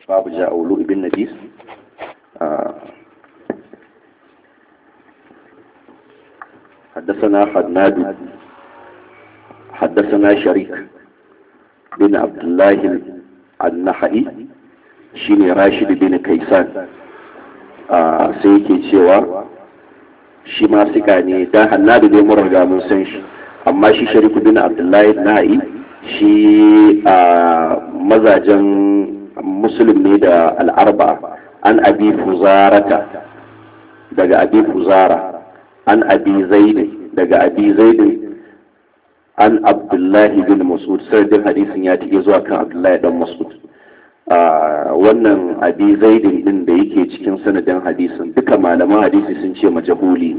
babu ja'ulu ibn nabis حدثنا حدناد حدثنا شريك بن عبد الله النحئي شيني راشد بن كيسان sai yake cewa shi ma suka ne dan hannadu dai mun riga mun san shi amma shi shariku bin abdullahi na'i shi a mazajen musulun ne da al'arba an abi fuzarata daga abi fuzara an abi zaidin daga abi zaidin an abdullahi bin masud sardin hadisin ya tike zuwa kan abdullahi dan masud wannan abi zaidin din da yake cikin sanadin hadisin duka malaman hadisi sun ce majahuli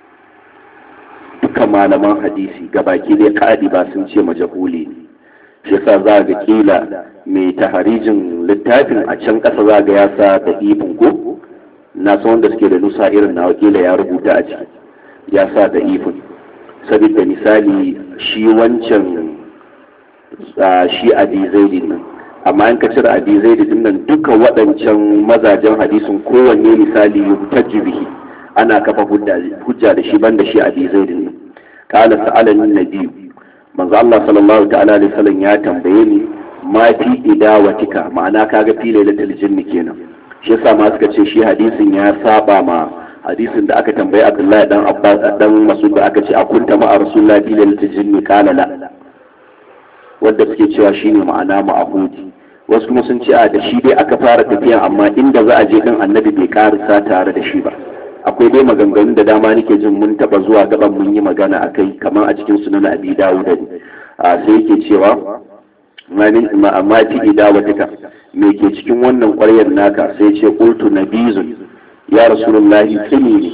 duka malaman hadisi gabaki dai kadi ba sun ce majahuli shi yasa za ga kila mai taharijin littafin a can kasa za ga ya sa da ifin ko na san wanda suke da nusa irin na wakila ya rubuta a ciki ya sa da ifin saboda misali shi wancan shi abi zaidin nan amma in ka cire abi zaidin nan duka waɗancan mazajen hadisin kowanne misali yuhtajju bihi ana kafa hujja da shi banda shi abi zaidin nan qala sa'alani nabi manzo Allah sallallahu ta'ala alaihi wasallam ya tambaye ni ma fi idawatika ma'ana kaga fi lailatul jinni kenan shi yasa ma suka ce shi hadisin ya saba ma hadisin da aka tambayi Abdullahi dan Abbas dan Masud da aka ce a kunta ma Rasulullahi fi lailatul jinni qala la wanda suke cewa shine ma'ana ma'ahudi wasu kuma sun ce a da shi dai aka fara tafiya amma inda za a je din annabi bai karisa tare da shi ba akwai dai maganganun da dama nake jin mun taba zuwa gaban mun yi magana akai kamar a cikin sunan abi dawud ne sai yake cewa ma fi idawatika me ke cikin wannan ƙwaryar naka sai ce qultu nabizun ya rasulullahi tsini ne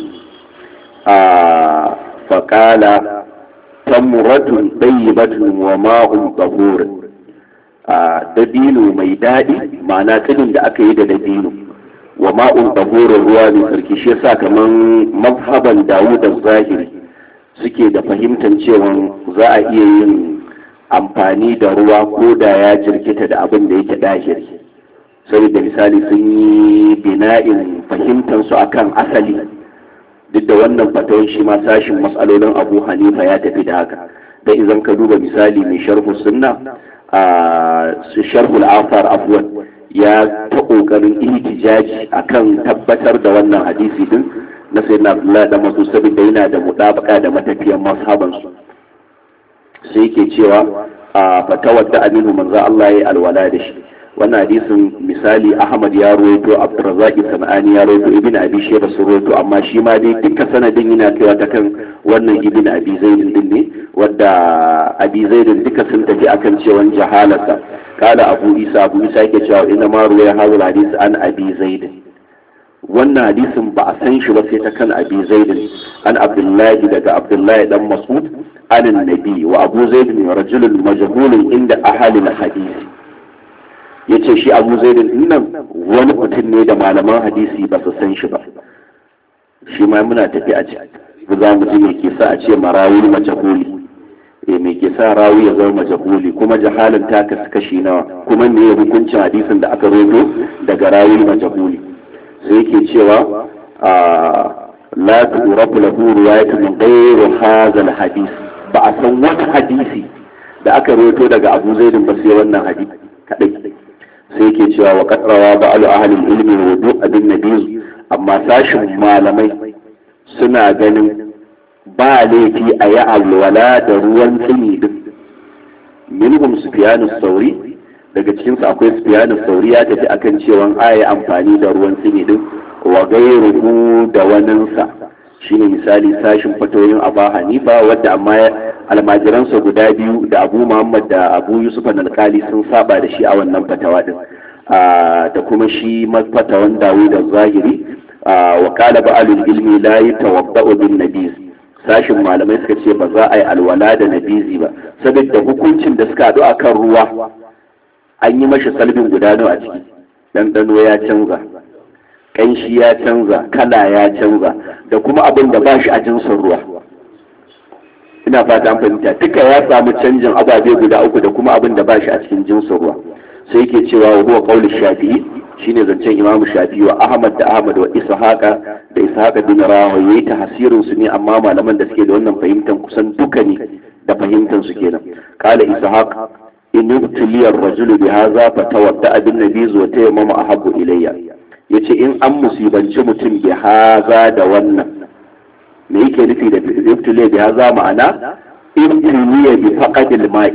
a faƙala tamratun ɗayyibatun wa ma'un tsahurin a dabino mai daɗi ma'ana tsinin da aka yi da dabino wa ma'un tsahurin ruwa mai sarki shi yasa kaman mazhaban dawu da zahiri suke da fahimtar cewa za a iya yin amfani da ruwa ko da ya jirkita da abin da yake dahiri sai da misali sun yi bina'in fahimtansu akan asali duk da wannan fatawar shi ma sashin matsalolin abu hanifa ya tafi da haka da idan ka duba misali mai sharhu sunna a sharhul afar afwan ya ta kokarin ihtijaji akan tabbatar da wannan hadisi din na sayyidina abdullahi da masu saboda yana da mutabaka da matafiyan mashaban su sai yake cewa a fatawar da aminu manzo Allah ya alwala da shi wannan hadisin misali ahmad ya rawaito abdurrazzaq sanani ya rawaito ibn abi shayba sun rawaito amma shi ma dai duka sanadin yana kaiwa ta kan wannan ibn abi zaidin din ne wadda abi zaidin duka sun tafi akan cewa jahalata kala abu isa abu isa yake cewa inna ma ruwaya hadal hadis an abi zaidin wannan hadisin ba a san shi ba sai ta kan abi zaidin an abdullahi daga abdullahi dan mas'ud an nabi wa abu zaidin rajulun majhulun inda ahalil hadisi ya ce shi abu zaidin nan wani mutum ne da malaman hadisi ba su san shi ba shi ma muna tafi a ciki za mu ji me ke sa a ce marawi majahuli eh me ke sa rawi ya zama majahuli kuma jahalin ta kasu kashi nawa kuma me hukuncin hadisin da aka rodo daga rawi majahuli sai yake cewa a la tu'rafu lahu riwayatun min ghayri hadha al-hadith ba a san wata hadisi da aka roto daga abu zaidin ba sai wannan hadisi kadai sai ke cewa wa kadrawa ba alu ahalin ilmi wudu abin nabi amma sashin malamai suna ganin ba laifi a yi alwala da ruwan tsini din minhum sufyanu sauri daga cikinsu akwai sufyanu sauri ya tafi akan cewa a yi amfani da ruwan tsini din wa gairuhu da waninsa shine misali sashin fatoyin aba hanifa wadda amma almajiransa guda biyu da abu muhammad da abu yusuf alkali sun saba da shi a wannan fatawa din da kuma shi fatawan dawo da zahiri wa kala ba'alul ilmi la yatawadda'u bin nabiz sashin malamai suka ce ba za a yi alwala da nabizi ba saboda hukuncin da suka haɗu akan ruwa an yi mashi salbin guda nawa a ciki ɗanɗano ya canza ƙanshi ya canza kala ya canza da kuma abin da ba shi a jinsin ruwa ina fata an fahimta duka ya samu canjin ababe guda uku da kuma abin da ba shi a cikin jinsin ruwa sai yake cewa wa huwa qaulu shafi'i shine zancen imam shafi wa ahmad da ahmad wa ishaqa da ishaqa bin rawa yayi tahsirin su ne amma malaman da suke da wannan fahimtar kusan duka ne da fahimtar su kenan qala ishaq in ibtiliya ar-rajul bi hadha fa tawadda bin nabiz wa tayammama ahabbu ilayya yace in an musibanci mutum bi hadha da wannan me yake nufi da ibtiliya bi hadha ma'ana ibtiliya bi faqadil ma'i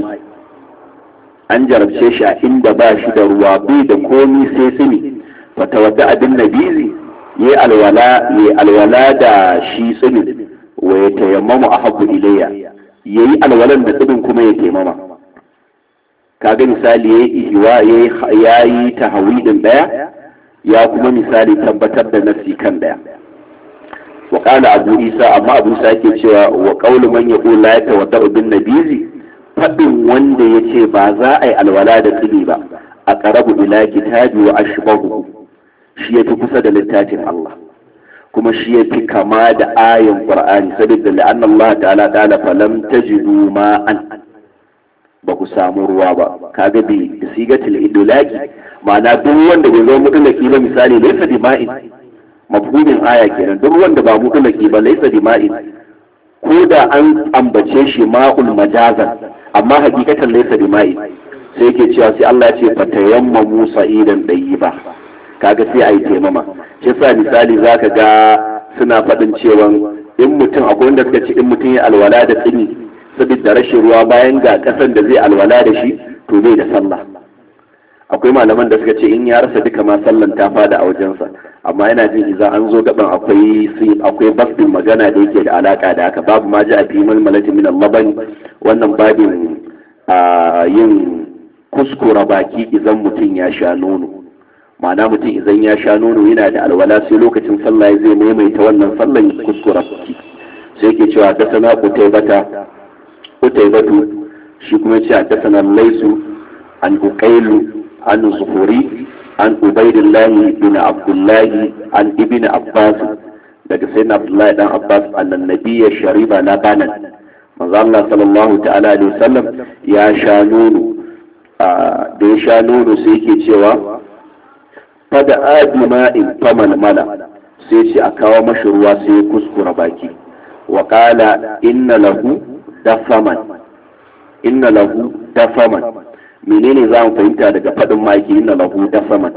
an jarabce shi a inda ba shi da ruwa bai da komi sai tsini fata wadda abin nabizi yi alwala yi alwala da shi tsini wa ya tayammamu a hagu ilayya ya yi alwalan da tsinin kuma ya taimama kaga misali ya yi ihiwa ya yi tahawidin daya ya kuma misali tabbatar da nafsi kan daya wa qala abu isa amma abu isa ke cewa wa qawlu man yaqulu la yatawadda bin nabizi faɗin wanda ya ce ba za a yi alwala da tsibi ba a ƙarabu ila kitabi wa ashbahu shi ya fi kusa da littafin Allah kuma shi ya fi kama da ayin Qur'ani saboda la'anna Allah ta'ala ta'ala falam tajidu ma'an ba ku samu ruwa ba kaga bi sigatil idlaki ma'ana duk wanda bai zo mutlaki ba misali laysa bi ma'in mafhumin aya kenan duk wanda ba mutlaki ba laysa bi ma'in ko da an ambace shi ma'ul majazan amma hakikatan laysa bima'i sai yake cewa sai Allah ya ce fatayamma Musa idan dayi ba kaga sai ayi taimama shi sa misali zaka ga suna faɗin cewa in mutum akwai wanda suka ce in mutum ya alwala da tsini saboda rashin ruwa bayan ga kasan da zai alwala da shi to bai da sallah akwai malaman da suka ce in ya rasa duka ma sallan ta fada a wajensa amma yana jin idan an zo gaban akwai akwai basdin magana da yake da alaka da haka babu ma ji a fi malmalati min laban wannan babin a yin kuskura baki idan mutum ya sha nono ma'ana mutum idan ya sha nono yana da alwala sai lokacin sallah zai maimaita wannan sallan kuskura baki sai yake cewa da sana kutaibata kutaibatu shi kuma ce a dasana laisu an uqailu an zuhuri an ubaidillahi bin abdullahi an ibn abbas daga sayyidina abdullahi dan abbas annan nabiyya shariba na banan manzo Allah sallallahu ta'ala alaihi wasallam ya sha nono da ya sha nono sai yake cewa fada adima in faman mala sai ce a kawo mashi ruwa sai ya kuskura baki wa qala inna lahu dafaman inna lahu dafaman menene za mu fahimta daga faɗin maki inna lahu dafaman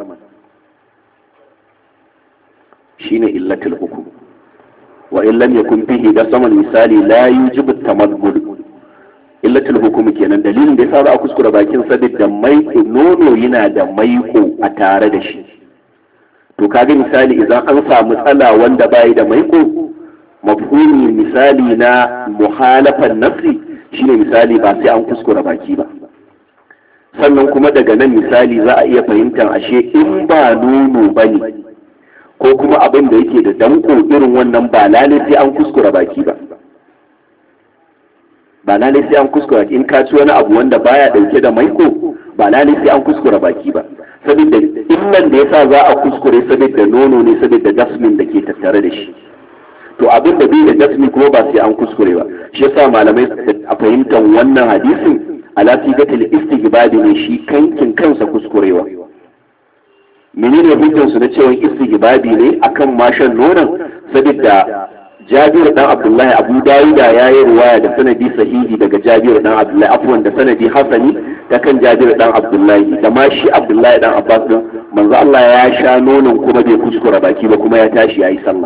shine illatul hukum wa in lam yakun bihi dafaman misali la yujibu tamaddud illatul hukum kenan dalilin da yasa za a kuskura bakin saboda maiko nono yana da maiko a tare da shi to kaga misali idan an samu tsala wanda bai da maiko mafhumi misali na muhalafan nafsi shine misali ba sai an kuskura baki ba sannan kuma daga nan misali za a iya fahimtar ashe in ba nono ba ne ko kuma abin da yake da danko irin wannan ba lalai sai an kuskura baki ba ba lalai sai an kuskura in ka ci wani abu wanda baya dauke da maiko ba lalai sai an kuskura baki ba saboda illan da yasa za a kuskure saboda nono ne saboda jasmin da ke tattare da shi to abin da bai da jasmi kuma ba sai an kuskure ba shi yasa malamai a fahimtar wannan hadisin ala sigatil istighbabi ne shi kankin kansa kuskurewa menene hujjar su na cewa istighbabi ne akan mashan nonon saboda Jabir dan Abdullahi Abu Dawuda ya yi ruwaya da sanadi sahihi daga Jabir dan Abdullahi afwan da sanadi hasani ta kan Jabir dan Abdullahi da ma shi Abdullahi dan Abbas din manzo Allah ya sha nonon kuma bai kuskura baki ba kuma ya tashi yayi sallah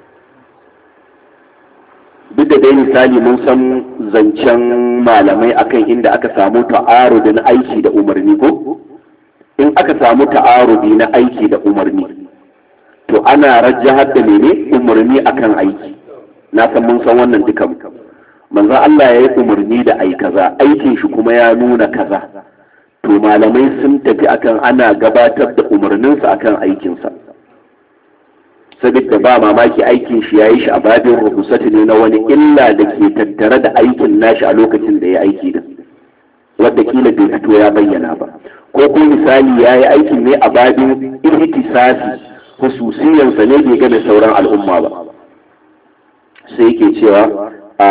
duk da dai misali mun san zancen malamai akan inda aka samu ta'arudi na aiki da umarni ko in aka samu ta'arudi na aiki da umarni to ana rajahar da mene umarni akan aiki na san mun san wannan duka manzo Allah ya yi umarni da ai kaza aikin shi kuma ya nuna kaza to malamai sun tafi akan ana gabatar da umarninsa akan aikinsa saboda ba mamaki aikin shi ya yi shi a babin rukusati ne na wani illa da ke tattare da aikin nashi a lokacin da ya aiki da wadda kila bai fito ya bayyana ba ko ko misali ya yi aikin ne a babin ihtisasi hususiyansa ne bai gane sauran al'umma ba sai yake cewa a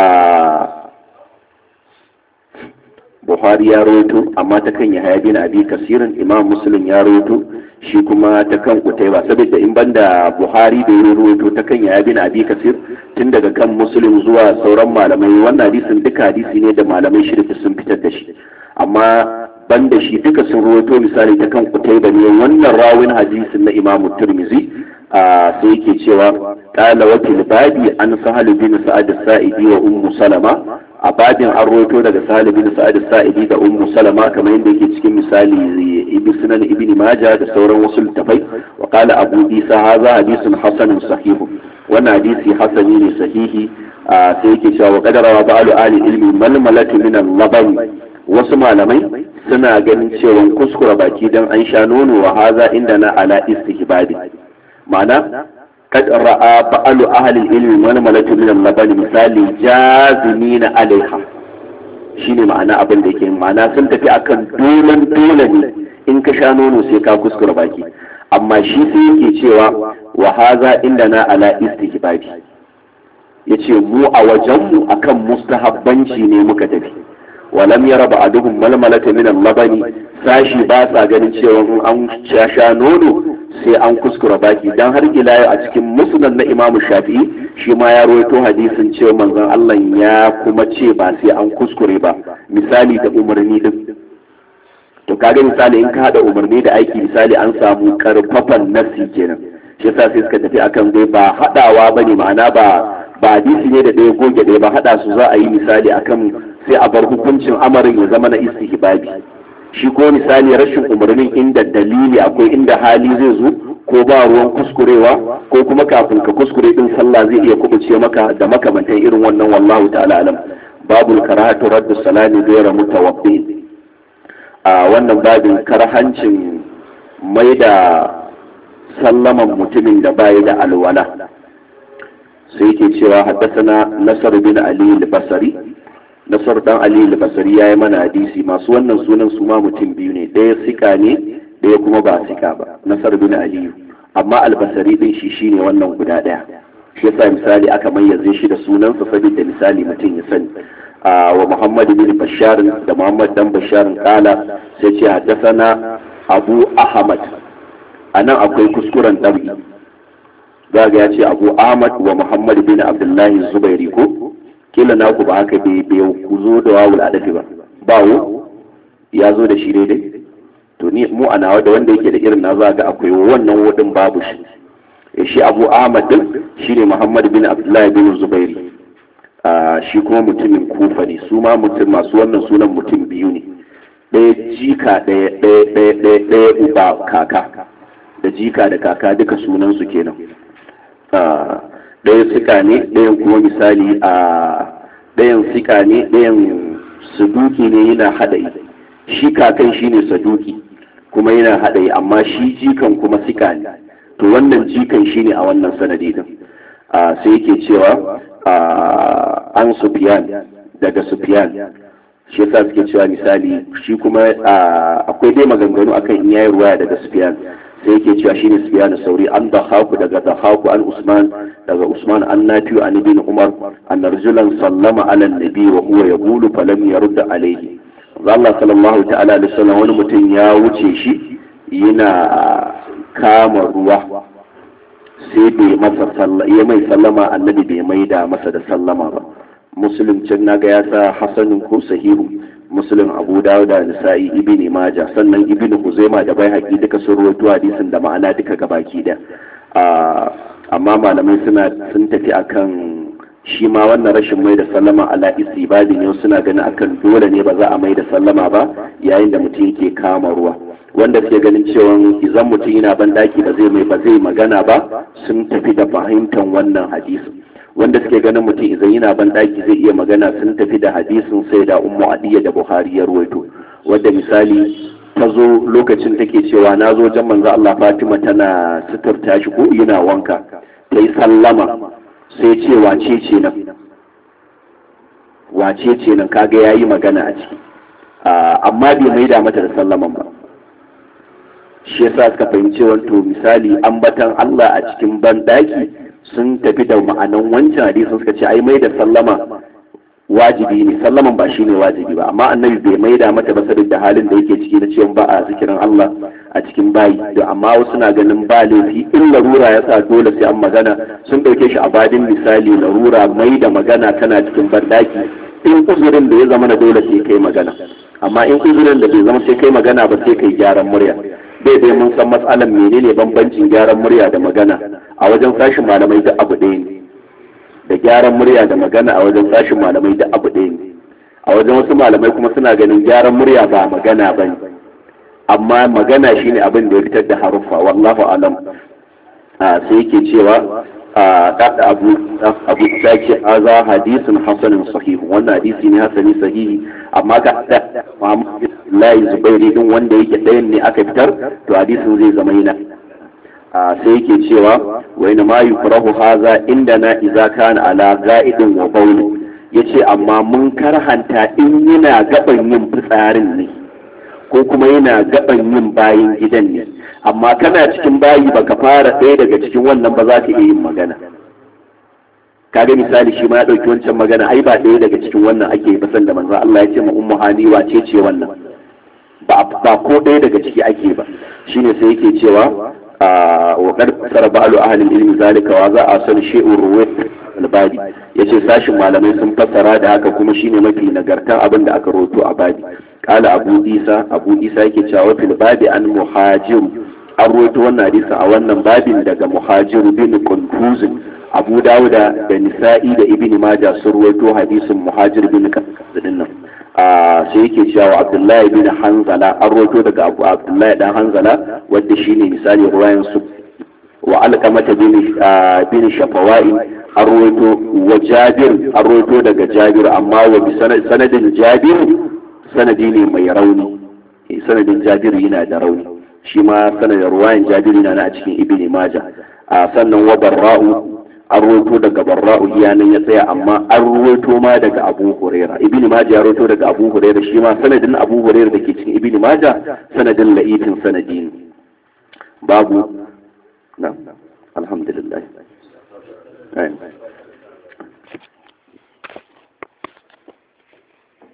Buhari ya rawaito amma ta kan Yahya bin Abi Kasirin Imam Muslim ya rawaito shi kuma ta kan kutaiba saboda in banda buhari da ya ruwaito ta kan yaya bin abi kasir tun daga kan muslim zuwa sauran malamai wannan hadisin duka hadisi ne da malamai shirki sun fitar da shi amma banda shi duka sun ruwaito misali ta kan kutaiba ne wannan rawin hadisin na imamu turmizi a sai yake cewa kala wakil babi an sahal bin sa'ad sa'idi wa ummu salama a babin an roto daga sahal bin sa'ad sa'idi da ummu salama kamar yadda yake cikin misali ibn sunan ibn majah da sauran wasu littafai wa qala abu isa hadha hadithun hasanun sahih wannan hadisi hasani ne sahihi sai yake cewa wa qadara wa ba'alu ali ilmi malmalatu min al-laban wasu malamai suna ganin cewa kuskura baki dan an sha nono wa haza inda na ala istihbabi ma'ana kad ra'a ba'alu ahli ilmi malmalatu min al-laban misali jazimina alaiha shine ma'ana abin da yake ma'ana sun tafi akan dolan dole ne in ka sha nono sai ka kuskura baki amma shi sai yake cewa wa haza inda na ala istihbabi yace mu a wajenmu akan mustahabbanci ne muka tafi walam yara ba'aduhum malmalata min al-labani sashi ba sa ganin cewa in an sha nono sai an kuskura baki dan har ila a cikin musnad na Imam Shafi'i shi ma ya rawaito hadisin cewa manzon Allah ya kuma ce ba sai an kuskure ba misali da umarni din to kaga misali in ka hada umarni da aiki misali an samu karfafan nafsi kenan shi yasa sai suka tafi akan dai ba hadawa bane ma'ana ba ba hadisi ne da ɗaya goge ɗaya ba hada su za a yi misali akan sai a bar hukuncin amarin ya zama na istihbabi shi ko misali rashin umarnin inda dalili akwai inda hali zai zo ko ba ruwan kuskurewa ko kuma kafin ka kuskure din sallah zai iya kubuce maka da makamantan irin wannan wallahu ta'ala alam babul karahatu raddu salami ghayra mutawabbi a wannan babin karhancin mai da sallaman mutumin da bayi da alwala sai yake cewa haddasa nasar bin ali al-basri nasar dan ali al-basri yayi mana hadisi masu wannan sunan su ma mutum biyu ne ɗaya sika ne ɗaya kuma ba sika ba nasar bin ali amma al-basri din shi shine wannan guda ɗaya shi yasa misali aka mayyaze shi da sunansa saboda misali mutum ya sani wa muhammad bin bashar da muhammad dan bashar kala sai ce haddasana abu ahmad anan akwai kuskuren ɗabi za ga ya ce abu ahmad wa muhammad bin abdullahi zubairi ko kila naku ba haka bai bai ku zo da wawul adafi ba bawo ya zo da shi daidai to ni mu a nawa da wanda yake da irin na za ga akwai wannan wudin babu shi shi abu ahmad din shine muhammad bin abdullahi bin zubairi shi kuma mutumin kufa ne su ma mutum masu wannan sunan mutum biyu ne ɗaya jika ɗaya ɗaya ɗaya ɗaya ɗaya uba kaka da jika da kaka duka sunansu kenan ɗayan sika ne ɗayan kuma misali a ɗayan sika ne ɗayan saduki ne yana haɗayi shi kakan shi ne saduki kuma yana haɗayi amma shi jikan kuma sika ne to wannan jikan shi ne a wannan sanadi din sai yake cewa an sufiyan daga sufiyan shi yasa suke cewa misali shi kuma akwai dai maganganu akan in yayi ruwaya daga sufiyan sai yake cewa shine Sufyan Sauri an da haku daga da haku an Usman daga Usman an Nafi an ibn Umar an rajulan sallama ala nabi wa huwa yaqulu falam yarud alayhi Allah sallallahu ta'ala alaihi wasallam wani mutum ya wuce shi yana kama ruwa sai bai masa sallama ya mai sallama annabi bai mai da masa da sallama ba muslim can naga ya sa hasanin ko sahihu muslim abu dawuda nisa'i ibn majah sannan ibn huzaima da bai haƙi duka sun rawaito hadisin da ma'ana duka gabaki da amma malamai suna sun tafi akan shi ma wannan rashin mai da sallama ala istibadi ne suna ganin akan dole ne ba za a mai da sallama ba yayin da mutum yake kama ruwa wanda suke ganin cewa idan mutum yana ban daki ba zai mai ba zai magana ba sun tafi da fahimtar wannan hadisin wanda suke ganin mutum idan yana ban daki zai iya magana sun tafi da hadisin sai da ummu adiya da buhari ya ruwaito wadda misali ta zo lokacin take cewa na zo jan manzo Allah Fatima tana suturta shi ko yana wanka ta yi sallama sai ce wace ce nan wace ce nan kaga yayi magana a ciki amma bai maida mata da sallaman ba shi yasa suka fahimci wato misali ambatan Allah a cikin ban daki sun tafi da ma'anan wancan hadisin suka ce ai mai da sallama wajibi ne sallaman ba shine wajibi ba amma annabi bai maida mata ba saboda halin da yake ciki na cewa ba a zikirin Allah a cikin bayi da amma wasu na ganin ba laifi in larura ya sa dole sai an magana sun dauke shi a badin misali larura mai da magana tana cikin bandaki in uzurin da ya zama na dole sai kai magana amma in uzurin da bai zama sai kai magana ba sai kai gyaran murya bai dai mun san matsalan menene bambancin gyaran murya da magana a wajen sashin malamai duk abu ɗaya ne da gyaran murya da magana a wajen sashin malamai duk abu ɗaya ne a wajen wasu malamai kuma suna ganin gyaran murya ba magana ba ne amma magana shine abin da ya fitar da haruffa wallahu alam sai yake cewa da abu abu ta ce haza hadisin hasanin sahihu wannan hadisi ne hasani sahihi amma ka da Muhammad Lahi Zubairi din wanda yake ɗayan ne aka fitar to hadisin zai zama yana sai yake cewa wa ina ma yukrahu haza indana idza kana ala ga'idin wa bawl yace amma mun karhanta in yana gaban yin fitsarin ne ko kuma yana gaban yin bayin gidan ne amma kana cikin bayi baka fara ɗaya daga cikin wannan ba za ka iya yin magana kaga misali shi ma ya ɗauki wancan magana ai ba ɗaya daga cikin wannan ake ba da manzo Allah ya ce ma ummu hani wace ce wannan ba ba ko ɗaya daga ciki ake ba shine sai yake cewa wa qad sara ba'lu ahli ilmi zalika wa za a san shay'ur ruwayt al-badi yace sashin malamai sun fassara da haka kuma shine mafi nagartan abin da aka roto a badi qala abu isa abu isa yake cewa fil badi an muhajir an roto wannan hadisin a wannan babin daga muhajir bin qunfuz abu dawuda da nisa'i da ibn majah sun roto hadisin muhajir bin qunfuz din nan sai yake cewa abdullahi bin hanzala an roto daga abu abdullahi dan hanzala wadda shine misali ruwayan su wa alqamata bin bin shafawa'i an roto wa jabir an roto daga jabir amma wa bi sanadin jabir sanadi ne mai rauni sanadin jabir yana da rauni shi ma sanadin ruwayan jabir yana a cikin ibn majah sannan wa barra'u an roto daga barra'u iyanan ya tsaya amma an roto ma daga abu huraira ibn majah ya roto daga abu huraira shi ma sanadin abu huraira da ke cikin ibn majah sanadin la'ifin sanadi ne babu na alhamdulillah